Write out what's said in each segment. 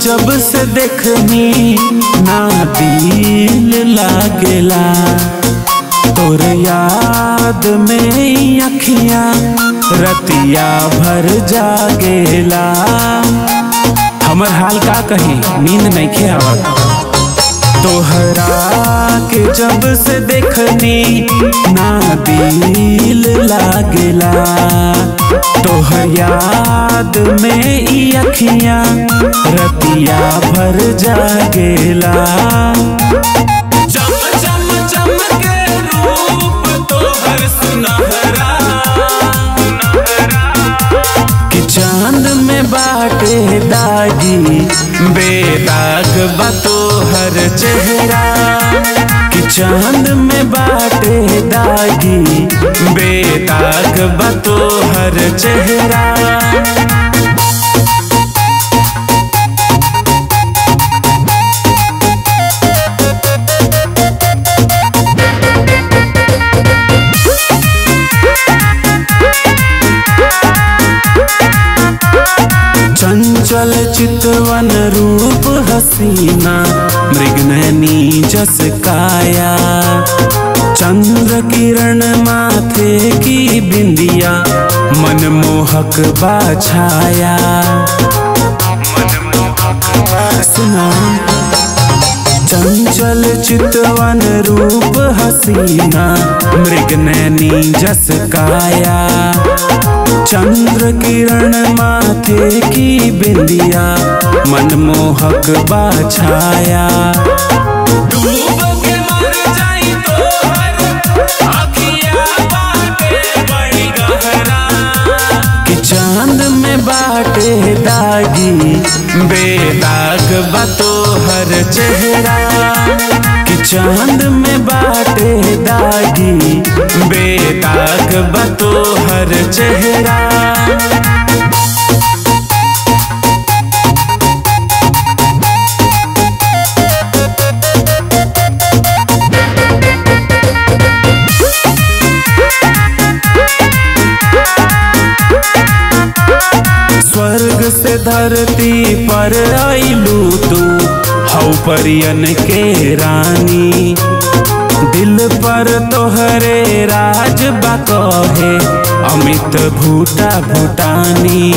जब से देखनी ना दिल लागेला तोर याद में अखियां रतिया भर जागेला हमर हाल का कही नींद नहीं आवत तोहरा के जब से देखनी ना दिल लागेला तोहर याद में ई अखियां रतिया भर जागेला चम चम चमके रूप तोहर सुनहरा कि चांद में बाटे दागी बेदाग बा तोहर चेहरा कि चांद में बाटे दागी बेदाग बा तोहर चेहरा चंचल चितवन रूप हसीना मृगनयनी जस काया चंद्र किरण माथे की बिंदिया मनमोहक बाछाया सुना चंचल चितवन रूप हसीना मृगनयनी जस काया चंद्र किरण माथे की बिंदिया मनमोहक बाछाया डूब के मर जाई तोहर आँखिया बाटे बड़ी गहरा कि चांद में बाटे दागी बेदाग बा तोहर चेहरा कि चांद में बाटे दागी बेदाग बा तोहर चेहरा स्वर्ग से धरती पर आइलू तू हौ परियन के रानी दिल पर तोहरे राज बकहे अमित भूटा भूटानी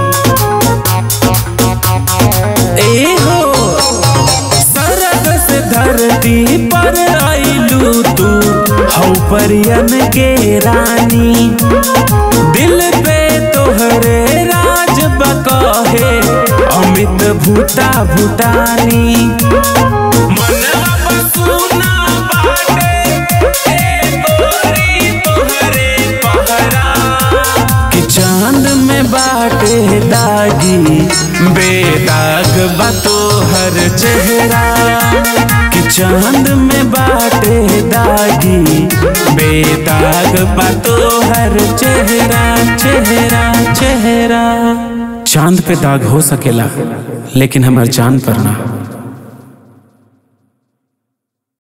ए हो सरग से धरती पर आइलू तू हौ परियन के रानी दिल पे तोहरे राज बकहे अमित भूटा भूटानी मनवा बसुना बाटे, ए गोरी तोहरे पहरा। कि चांद में बाटे दागी बेदाग बा तोहर चेहरा कि चांद में बाटे दागी बेदाग बा तोहर चेहरा चेहरा चेहरा चांद पे दाग हो सकेला लेकिन हमार जान पर ना